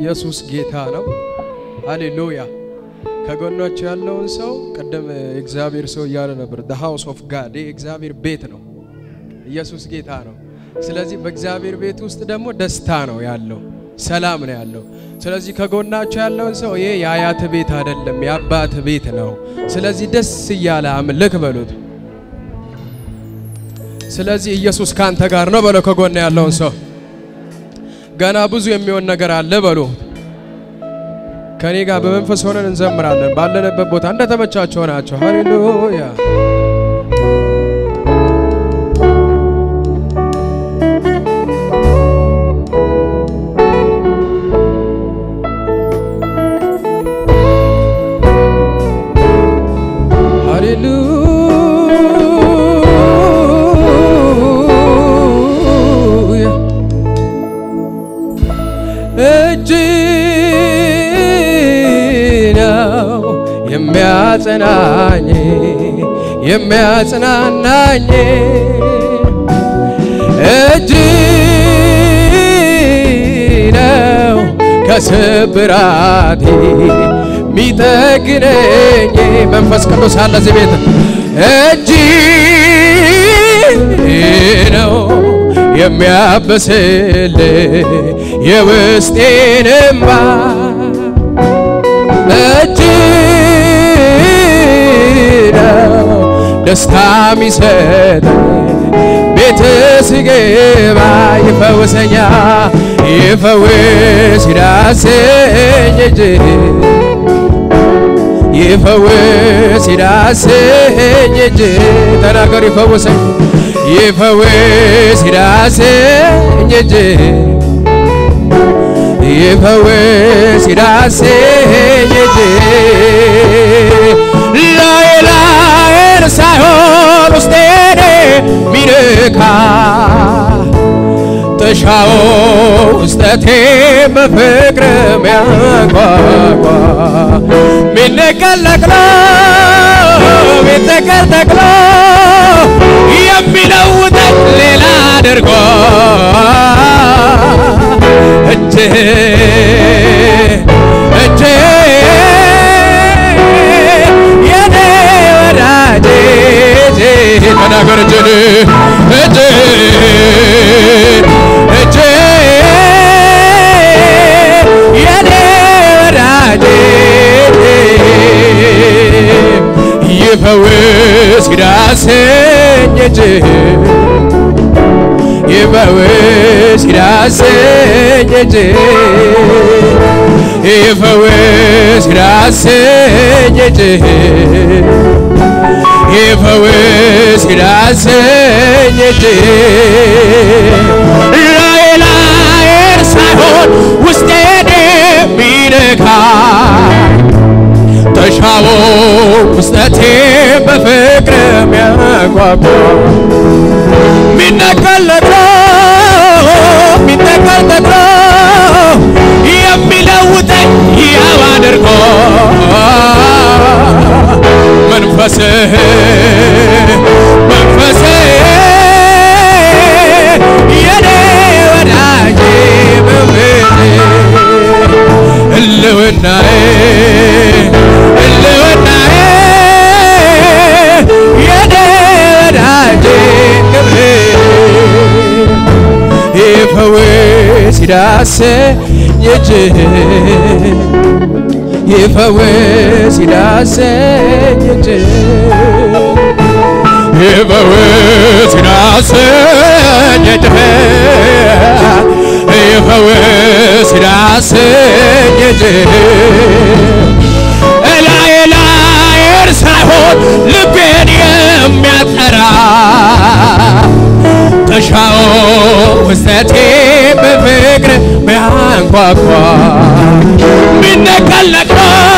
ኢየሱስ ጌታ ነው። ሃሌሉያ። ከጎናቸው ያለውን ሰው ቅድም የእግዚአብሔር ሰው እያለ ነበር። the house of God የእግዚአብሔር ቤት ነው። ኢየሱስ ጌታ ነው። ስለዚህ በእግዚአብሔር ቤት ውስጥ ደግሞ ደስታ ነው ያለው፣ ሰላም ነው ያለው። ስለዚህ ከጎናቸው ያለውን ሰው ይሄ የአያት ቤት አይደለም፣ የአባት ቤት ነው። ስለዚህ ደስ እያለ አምልክ በሉት። ስለዚህ ኢየሱስ ካንተ ጋር ነው በለው። ከጎን ያለውን ሰው ገና ብዙ የሚሆን ነገር አለ በሉ። ከኔ ጋር በመንፈስ ሆነን እንዘምራለን። ባለንበት ቦታ እንደተመቻቸው ናቸው። ሃሌሉያ ሃሌሉያ እጅ ነው የሚያጸናኝ የሚያጽናናኝ እጅ ነው ከስብራቴ ሚጠግነኝ መንፈስ ቅዱስ አለ እዚህ ቤት እጅ ነው የሚያበስል የውስጤን እምባ እጅ ነው ደስታ ሚሰጥ ቤት ስገባ ይፈውሰኛ ይፈውስ ይዳሰኝ እጅ ይፈውስ ይዳሰኝ እጅ ተናገሩ ይፈውሰኝ ይፈውስ ይዳሰኝ እጅ ይፈውስ ይዳሰኝ እጅ ላይ ላይን ሳይሆን ውስጤን ሚነካ ጥሻው ውስጠቴ በፍቅር ሚያጓጓ ሚነቀል ነቅሎ ሚተከል ተክሎ የሚለውጠኝ ሌላ አድርጎ እጅ እጅ የኔ ወዳጅ እጅ ተናገር እጅን እጅ እጅ የኔ ወዳጅ ይፈውስ ይዳሰኝ እጅ ይፈውስ ይዳሰኝ እጅ ይፈውስ ይዳሰኝ እጅ ይፈውስ ይዳሰኝ እጅ ላይ ላይን ሳይሆን ውስጤን የሚነካ ተሻዎ ውስጠቴ በፍቅር የሚያጓጓ ሚነቀል ነቅሎ ሚነቀል ነቅሎ የሚለውጠኝ ያው አድርጎ መንፈስህ መንፈስህ የኔ ወዳጅ መምሬ ህልውናዬ ህልውናዬ የኔ ወዳጅ ክብሬ ይፈውስ ይዳሰኝ እጅህ ይፈውስ ይዳሰኝ እጅህ ይፈውስ ይዳሰኝ እጅህ ይፈውስ ይዳሰኝ እጅህ እላይ ላይን ሳይሆን ልቤን የሚያጠራ ተሻው ውስጠቴ በፍቅር ሚያንኳኳ ሚነቀል ነቅሎ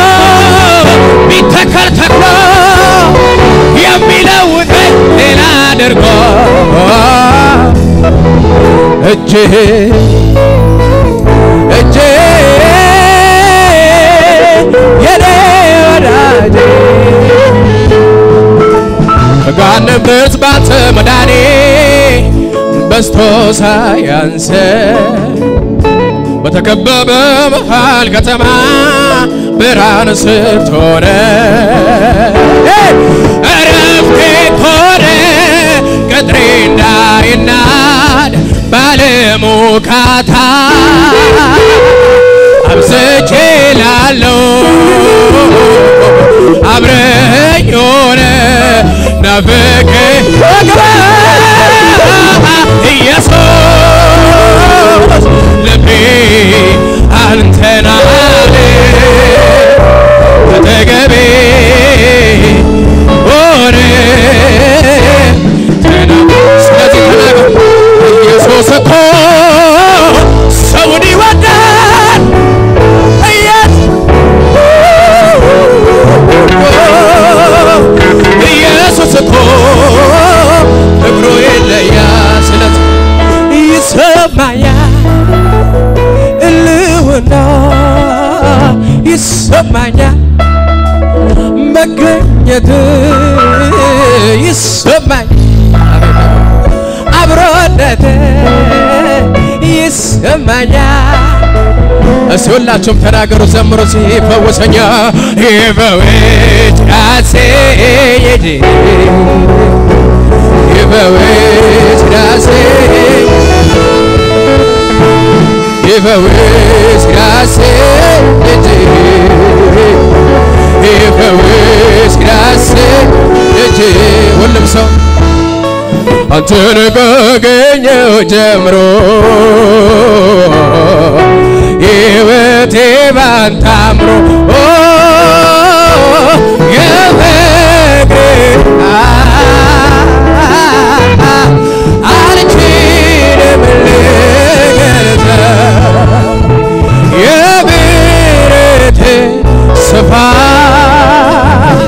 ሚተከል ተክሎ የሚለውጠኝ ሌላ አድርጎ እጅህ እጅህ የኔ ወዳጄ ከጋንበት ባንተ መዳኔ በስቶ ሳያንሰ በተከበበ መሃል ከተማ ብርሃን ስትሆነ እረፍቴ ኮነ ቅጥሬ እንዳይናድ ባለሙካታ አብዝቼ ላለው አብረኝ ሆነ ናፍቄ ግባ ኢየሱስ ልቤ አንተን አለ አጠገቤ ሆነ ተና ስለዚህ ተናገር ኢየሱስ እኮ ሰውን ይወዳል ኢየሱስ እኮ ፍቅሩ ይለያል። ስለዚህ ይሰማኛል እልውና ይሰማኛል መገኘት ይሰማኝ አብሮነት ይሰማኛል። እስቲ ሁላችሁም ተናገሩ፣ ዘምሩ። ሲፈወሰኛ ይፈውስ ራሴ ይድ ይፈውስ ራሴ ይፈውስ ራሴ ይድ ይፈውስ ራሴ ይድ ሁሉም ሰው አንተን ካገኘው ጀምሮ ሕይወቴ ባንተ አምሮ የፍቅር አልችልም ልገልጸው የምሕረት ስፋት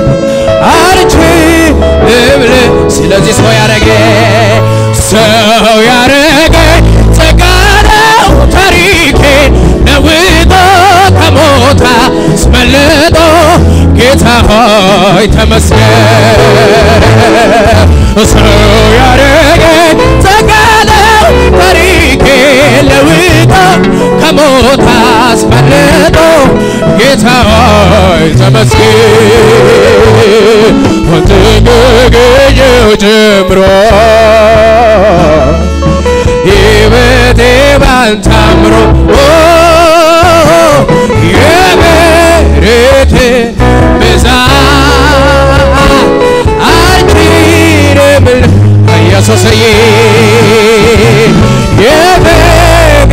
አልችልም ል ስለዚህ ሰው ያረገ ሰው ያረገ ጸጋ ነው ታሪኬን ለውጦ ከሞት አስመልጦ ጌታ ሆይ ተመስገን። ሰው ያረገ ጸጋ ነው ታሪኬን ለውጦ ከሞት አስመልጦ ጌታ ሆይ ተመስገን። አንተ ከገኘው ጀምሮ ሕይወቴ ባንተ አምሮ የምሕረት ብዛት አልችልም ል- ኢየሱስዬ የፍቅር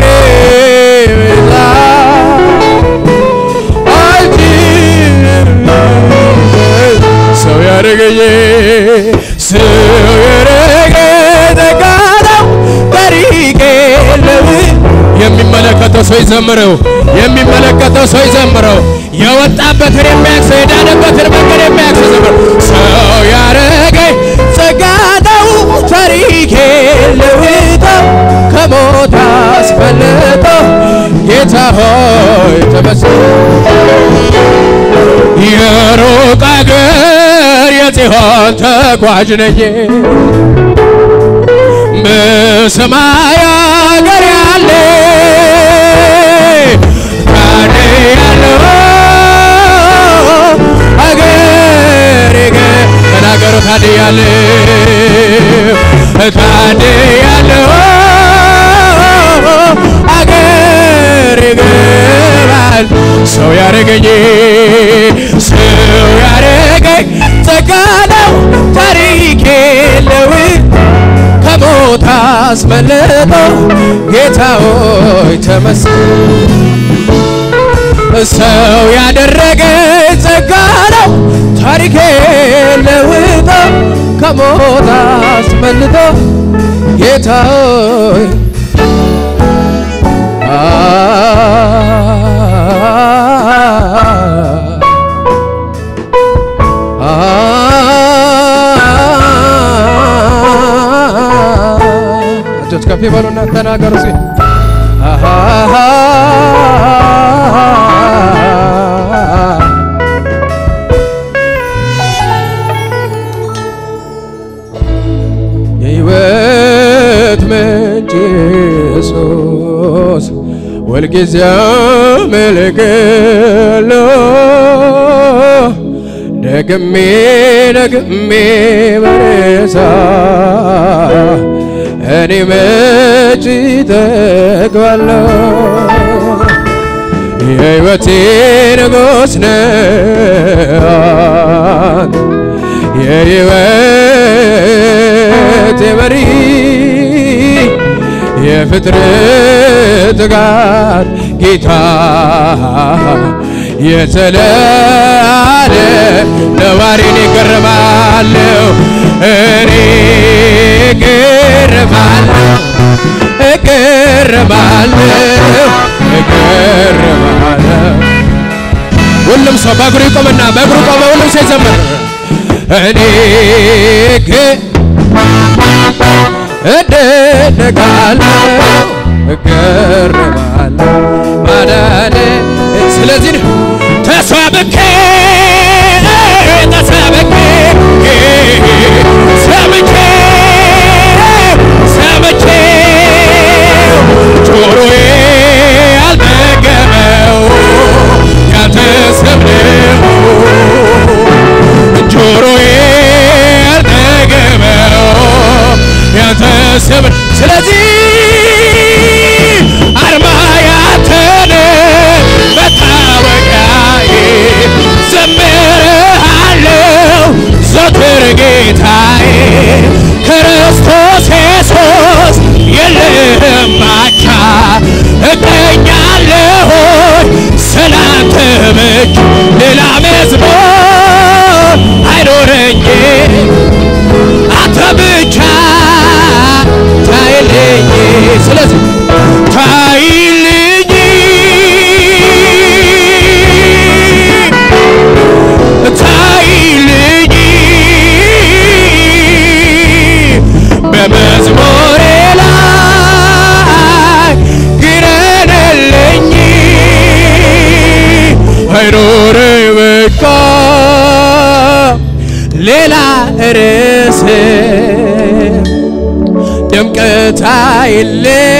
ብዛት አልችልም ሰው ያደረገኝ ሰው ያደረገ ተጋዳው ታሪኬ ለው የሚመለከተው ሰው ይዘምረው፣ የሚመለከተው ሰው ይዘምረው። የወጣበትን የሚያክሰ የዳነበትን መንገድ የሚያክሰ ዘምረው። ሰው ያደረገኝ ጸጋዳው ታሪኬ ለውጦ ከሞት አስፈልጦ ጌታ ሆይ ተመስገን። የሩቅ አገር የጽዮን ተጓዥ ነኝ በሰማይ አገር ያለ ካደ ያለው አገር ገ ተናገሩ ካደ ያለ ካደ ያለው አገር ይገባል ሰው ያረገኝ ሰው ያረገኝ ጸጋ ነው ታሪክ የለው ከሞት አስመልጦ ጌታ ሆይ ተመስገን። ሰው ያደረገ ጸጋ ነው ታሪክ ለውጦ ከሞት አስመልጦ ጌታ ሆይ እጆች ከፍ ይበሉና ተናገሩ ሲ የሕይወት ምንጭ ኢየሱስ ሁልጊዜ አመልክሃለሁ ደግሜ ደግሜ በረሳ እኔ መች እጠግባለሁ የሕይወቴ ንጉሥ ነህ የሕይወቴ መሪ የፍጥረት ጋር ጌታ የተለያለ ነዋሪን ይገርማለሁ እኔ እገርማለሁ እገርማለሁ እገርማለሁ ሁሉም ሰው በእግሩ ይቆምና በእግሩ ቆመ ሁሉም ሰው ይዘምር እኔ ግን እደነቃለሁ እገረማለሁ ማዳነ ስለዚህ ነው ተሰብኬ ተሰብኬ ሰምቼ ሰምቼ ጆሮዬ አልጠገበው ያንተ ስም ነው ጆሮዬ አልጠገበው ያንተ ስም ስለዚህ አርማ ያንተን መታወቂያዬ ዘምርሃለሁ ዘወትር ጌታዬ ክርስቶስ ኢየሱስ የለህም አቻ እቀኛለሁኝ ስላንተ ብቻ ሌላ መዝሙር አይኖረኝም አንተ ብቻ ታይልኝ ስለዚህ ታይልኝ ታይልኝ በመዝሙሬ ላይ ግረንልኝ አይኖረኝ በቃ ሌላ ርዕስ ድምቀት አይል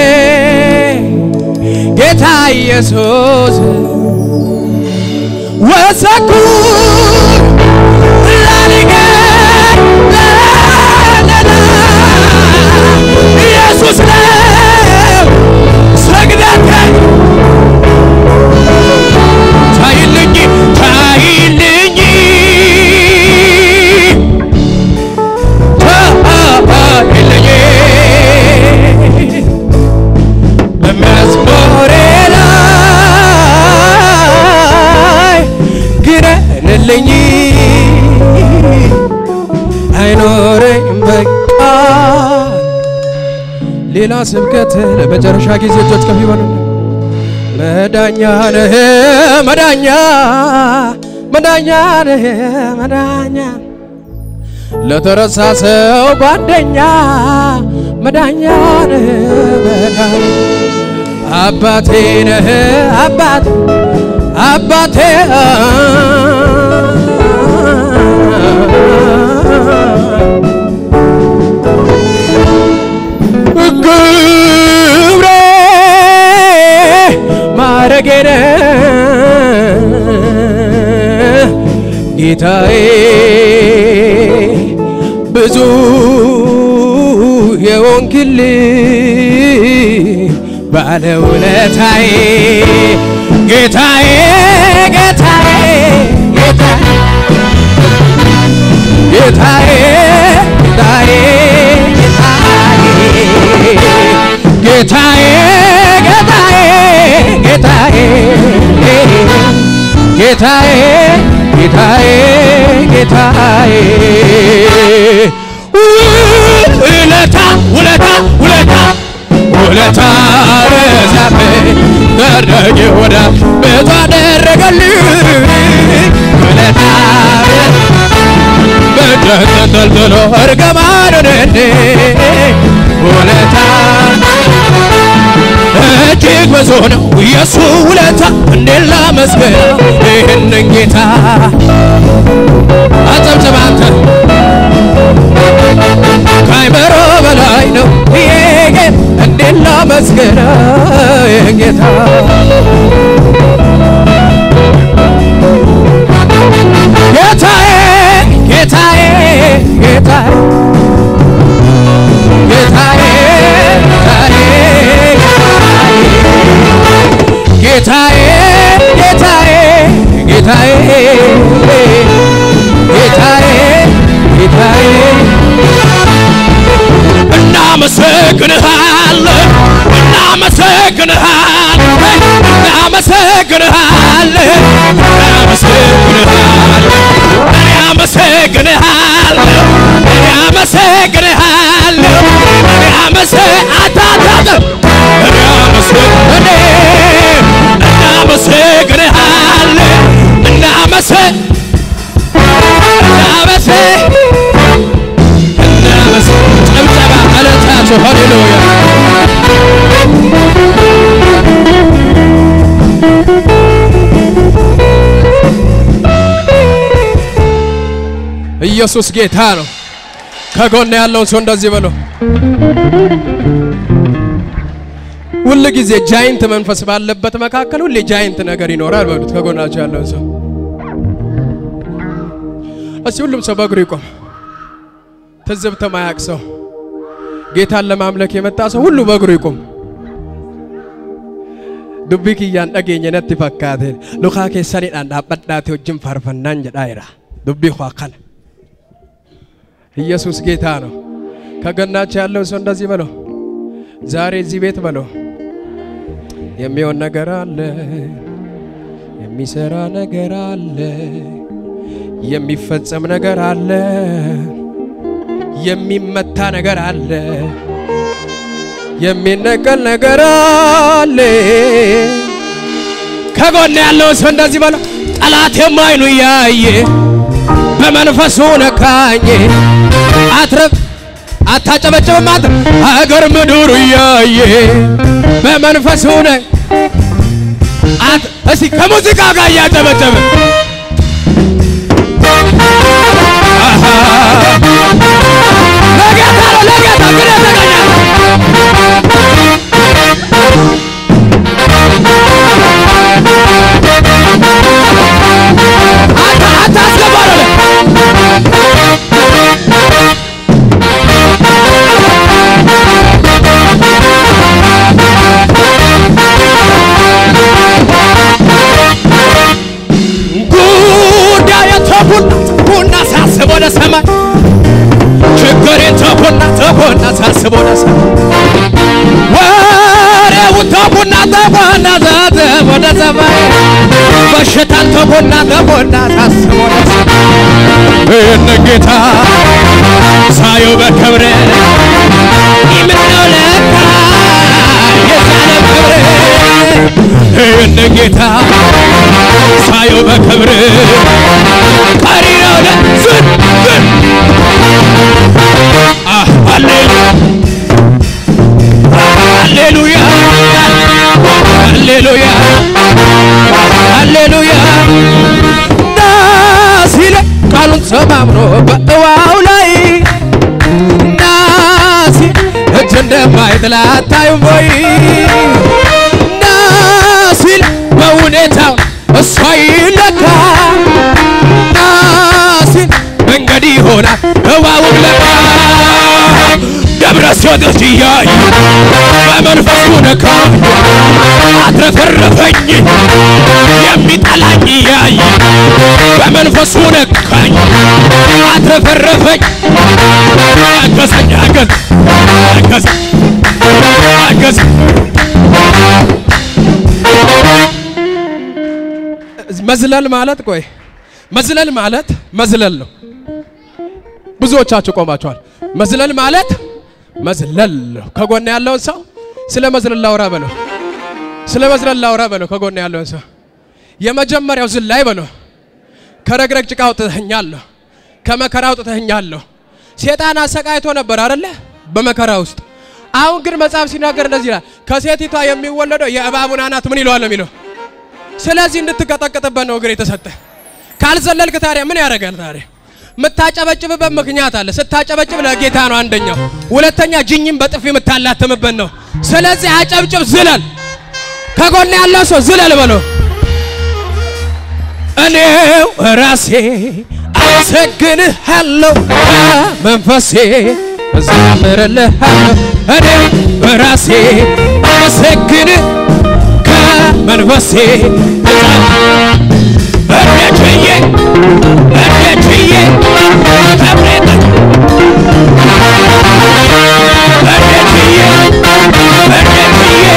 ጌታ ኢየሱስ ወሰኩ ላሊገር ለለላ ኢየሱስ ነው ሰግደት ታይልኝ ታይልኝ ታይልኝ በመዝሙሬ ላይ ግረንልኝ አይኖረኝ በቃ ሌላ ስብከት ለመጨረሻ ጊዜ እጆች ከፍ ይበሉ። መዳኛ ነህ መዳኛ መዳኛ ነህ መዳኛ ለተረሳ ሰው ጓደኛ መዳኛ ነህ መዳኛ አባቴ ነህ አባት አባቴ ግብሬ ማረጌ ነህ ጌታዬ ብዙ የሆንክልኝ ባለውለታዬ ጌታዬ ጌታዬ ጌታዬ ጌታዬ ጌታዬ ጌታዬ ጌታዬ ጌታዬ ጌታዬ ጌታዬ ጌታዬ ውለታ ውለታ ውለታ ውለታ በዛብኝ ደረጌ ወዳ ብዙ አደረገልኝ ውለታ በእጅህ ተንጠልጥሎ እርግማኑን እንዴ ውለታ እጅግ ብዙ ነው የሱ ውለታ እንዴት ላመስግነው ይህንን ጌታ አጨብጭብ አንተ ከአይምሮ በላይ ነው ይሄ ጌታ እንዴት ላመስግነው ይህን ጌታ ጌታ ጌታዬ ጌታዬ ጌታዬ ጌታዬ ጌታዬ ጌታዬ ጌታዬ ጌታዬ ጌታዬ እናመሰግንሃለን እናመሰግንሃለን እናመሰግንሃለን እናመሰግንሃለን እኔ አመሰግንሃለሁ እኔ አመሰግንሃለሁ እኔ አመሰ አታታተ እኔ አመሰግ እኔ እናመሰግንሃለን እናመሰ እናመሰ እናመሰ ጭብጨባ እለታቸው ሃሌሉያ ኢየሱስ ጌታ ነው። ከጎን ያለውን ሰው እንደዚህ በለው። ሁል ጊዜ ጃይንት መንፈስ ባለበት መካከል ሁሌ ጃይንት ነገር ይኖራል በሉት። ከጎናቸው ያለውን ሰው እስቲ ሁሉም ሰው በእግሩ ይቆም። ትዝብት ማያቅ ሰው ጌታን ለማምለክ የመጣ ሰው ሁሉ በእግሩ ይቆም። ዱቢ ኪያን dhageenya natti fakkaate lukaa keessaniidhaan dhaabbadhaate wajjin faarfannaan jedhaa jira dubbii ኳ kana ኢየሱስ ጌታ ነው። ከገናቸው ያለው ሰው እንደዚህ በለው። ዛሬ እዚህ ቤት በለው የሚሆን ነገር አለ፣ የሚሰራ ነገር አለ፣ የሚፈጸም ነገር አለ፣ የሚመታ ነገር አለ፣ የሚነቀል ነገር አለ። ከጎን ያለው ሰው እንደዚህ በለው ጠላት የማይኑ እያየ በመንፈሱ ነካኝ አትረፍ አታጨበጭብም አት አገር ምድሩ እያየ በመንፈሱ ነ አት እስቲ ከሙዚቃ ጋር እያጨበጨበ ለጌታ ነው ለጌታ ግን የተገኛል አታ አታስገባ ነው ጉዳይ ተቡና ቡና ሳስብ ወደ ሰማይ ችግሬ ተቡና ተቡና ሳስብ ወደ ሰማይ ወሬው ተቡና ተቡና ሳስብ ወደ ሰማይ በሽታን ተቡና ተቡና ሳስብ ወደ ሰማይ ይህን ጌታ ሳየው በክብር የምነው ለካ የዛለ ክብር ይህን ጌታ ሳየው በክብር ቀሪ ነው ለዝን ዝን አህ ሃሌሉያ ሃሌሉያ ሃሌሉያ ደስ ይለ ቃሉን ተማምኖ በእዋው ላይ ናሲ እጅ እንደማይጥል አታዩም ወይ? ናሲል በሁኔታው እሷ ይለካ ናሲል መንገድ ይሆናል እዋውም ለካ ደብረ ሲወጥች እያየ በመንፈሱ ነካኝ አትረፈረፈኝ የሚጠላኝ እያየ በመንፈሱ ነካኝ አትረፈረፈኝ አገዘኝ አገዝ አገዝ አገዝ መዝለል ማለት ቆይ መዝለል ማለት መዝለል ነው። ብዙዎቻችሁ ቆማችኋል። መዝለል ማለት መዝለል ነው። ከጎን ያለውን ሰው ስለ መዝለል ላውራ በለው። ስለ መዝለል ላውራ በለው። ከጎን ያለውን ሰው የመጀመሪያው ዝላይ በለው። ከረግረግ ጭቃ አውጥተኸኛለሁ፣ ከመከራ አውጥተኸኛለሁ። ሴጣን አሰቃይቶ ነበር አይደለ? በመከራ ውስጥ አሁን ግን መጽሐፍ ሲናገር እንደዚህ ይላል፣ ከሴቲቷ የሚወለደው የእባቡን አናት ምን ይለዋል ነው የሚለው ስለዚህ እንድትቀጠቅጥበት ነው እግር የተሰጠ። ካልዘለልክ ታዲያ ምን ያደርጋል? ታዲያ የምታጨበጭብበት ምክንያት አለ። ስታጨበጭብ ለጌታ ነው አንደኛው። ሁለተኛ ጅኝም በጥፊ የምታላትምበት ነው። ስለዚህ አጨብጭብ፣ ዝለል። ከጎን ያለው ሰው ዝለል በሎ እኔው ራሴ አመሰግንሃለሁ መንፈሴ እዘምርልሃለሁ እኔው ራሴ አመሰግን ከመንፈሴ እንዴት ብዬ እንዴት ብዬ ከብሬት እንዴት ብዬ እንዴት ብዬ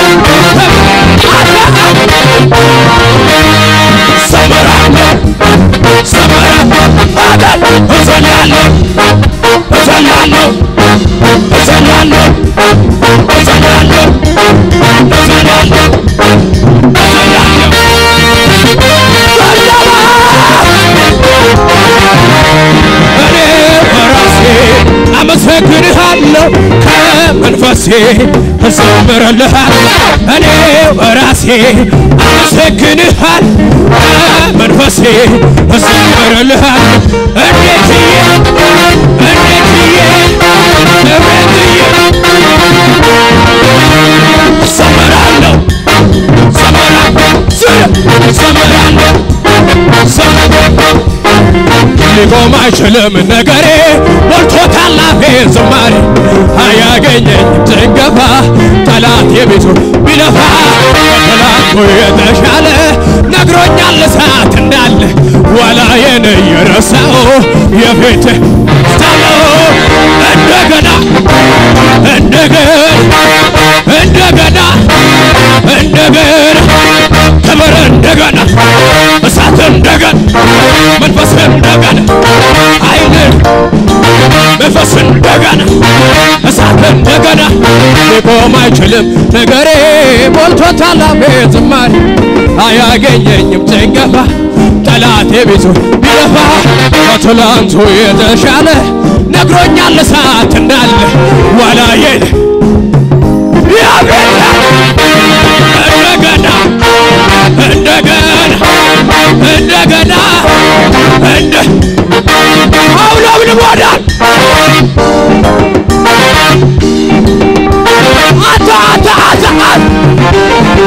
ሰምራለሁ ሰምራለሁ አዳል እዘላለሁ እዘላለሁ እዘላለሁ እዘላለሁ እዘላለሁ እዘላለሁ እኔ በራሴ አመሰግንሃለሁ ከመንፈሴ እዘምርልሃለሁ እኔ በራሴ አመሰግንሃል ከመንፈሴ እዘምርልሃለሁ እንዴት ብዬ እንዴት ብዬ እንዴት ብዬ እዘምራለሁ እዘምራለሁ እዘምራለሁ እዘምራለሁ ሊቆም አይችልም ነገሬ ሞልቶታል አፌ ዝማሬ አያገኘኝም ጭንገፋ ጠላት የቤቱ ቢለፋ ከጠላቱ የተሻለ ነግሮኛል እሳት እንዳለ ዋላዬን የረሳው የፊት ስታለው እንደገና እንደገና እንደገና እንደገና ክብር እንደገና እሳት እንደገና መንፈስ እንደገና ኃይል መንፈስ እንደገና እሳት እንደገና ሊቆም አይችልም ነገሬ ሞልቶታል አፌ ዝማሬ አያገኘኝም ጭንገፋ ጠላቴ ቤቱ ቢለፋ ከትላንቱ የተሻለ ነግሮኛል እሳት እንዳለ ዋላዬን ያገኘ እንደገና እንደገና እንደገና እንደ አውለብን ሞዳል አታ አታ አታ አታ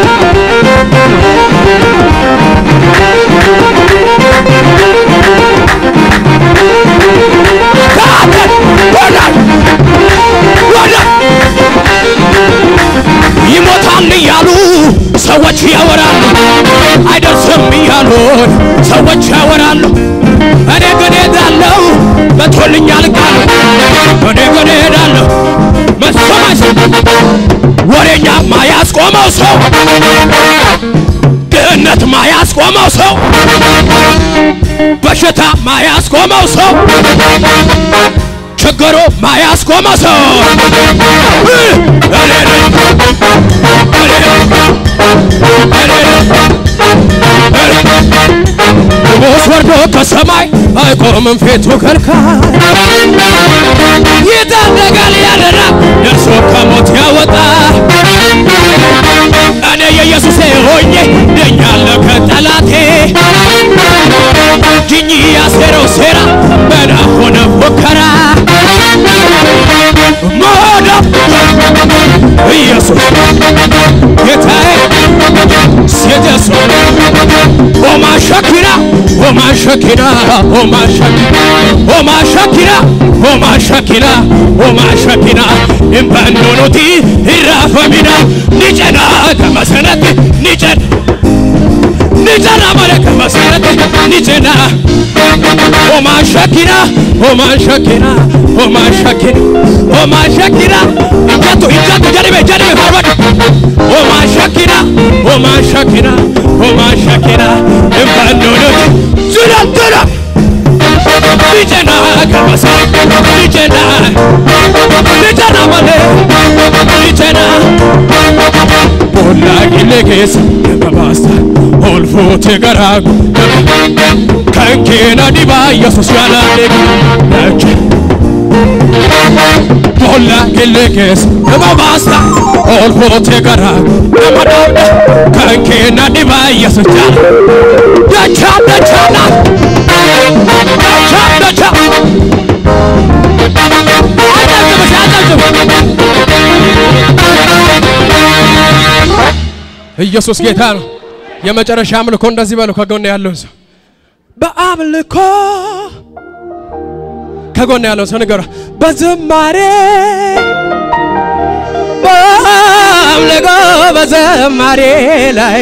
ታተን ወዳል ወዳል ይሞታል እያሉ ሰዎች ያወራሉ፣ አይደርስም እያሉን ሰዎች ያወራሉ። እኔ ግን ሄዳለሁ መቶልኛል ቃሉ። እኔ ግን ሄዳለሁ መሰማሽ ወሬኛ ማያስቆመው ሰው ድህነት ማያስቆመው ሰው በሽታ ማያስቆመው ሰው ችግሩ ማያስቆመው ሰው እኔ ነኝ ንጉሥ ወርዶ ከሰማይ አይቆምም ፊቱ ከልካይ ይታደጋል ያለና ደርሶ ከሞት ያወጣ እኔ የኢየሱሴ ሆኜ ድኛለሁ ከጠላቴ ጅኝ ያሴረው ሴራ መና ሆነ ፉከራ ሞዳ ኢየሱስ ጌታዬ ሴደሶ ኦማ ሸኪና ኦማ ሸኪና ኦማ ሸኪና ኦማ ሸኪና ኦማ ሸኪና ኦማ ሸኪና እምባንዶኖቲ ይራፈሚና ኒጨና ከመሰነት ኒጨን ኒጨና ማለ ከመሰነት ኒጨና ኦማ ሸኪና ኦማ ሸኪና ኦማ ሸኪና ኦማ ሸኪና እጀቱ እጀቱ ጀሪቤ ጀሪቤ ፈርበድ ኦማ ሸኪና ኦማ ሸኪና ኦማ ሸኪና እምባንዶኖቲ ዙላ ዙላ ኒጨና ከመሰ ኒጨና ኒጨና ማለ ኒጨና ቦላ ጊሌጌስ በባስታ ኦልፎቴ ገራጉ ከንኬና ዲባ ኢየሱስ ያላሌ ነች ቦላ ጊሌጌስ በባስታ ኦልፎቴ ገራጉ ለመዳውደ ከንኬና ዲባ ኢየሱስ ያላ ደቻ ደቻና ደቻ ደቻ አጨብጭብሽ አጨብጭብ ኢየሱስ ጌታ ነው። የመጨረሻ አምልኮ እንደዚህ በሉ ከጎን ያለውን ሰው በአምልኮ ከጎን ያለውን ሰው ንገሯ በዝማሬ በአምልኮ በዝማሬ ላይ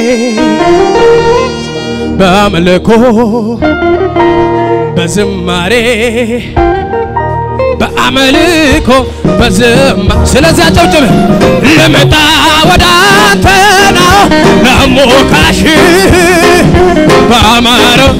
በአምልኮ በዝማሬ በአምልኮ በዝማ ስለዚህ አጨብጭብ ልመጣ ወደ አንተ ነው ለሞካሽ በአማረው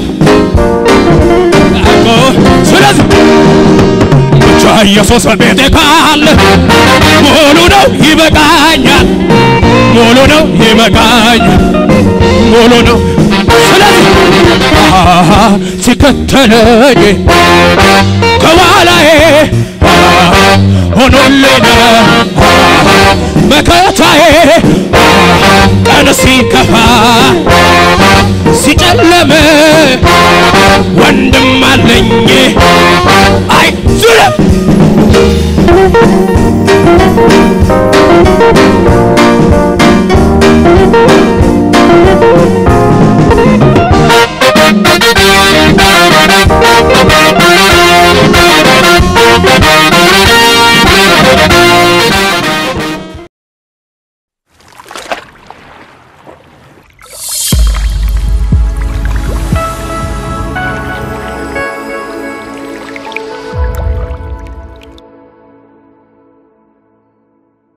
አቆ ስለዚህ ብቻ ኢየሱስ ቤቴ ካለ ሙሉ ነው ይበቃኛል፣ ሙሉ ነው ይበቃኛል፣ ሙሉ ነው። ስለዚህ አሃ ሲከተለኝ ከኋላዬ አሃ ሆኖልኝ አሃ መከታዬ ቀን ሲከፋ ሲጨለም ወንድም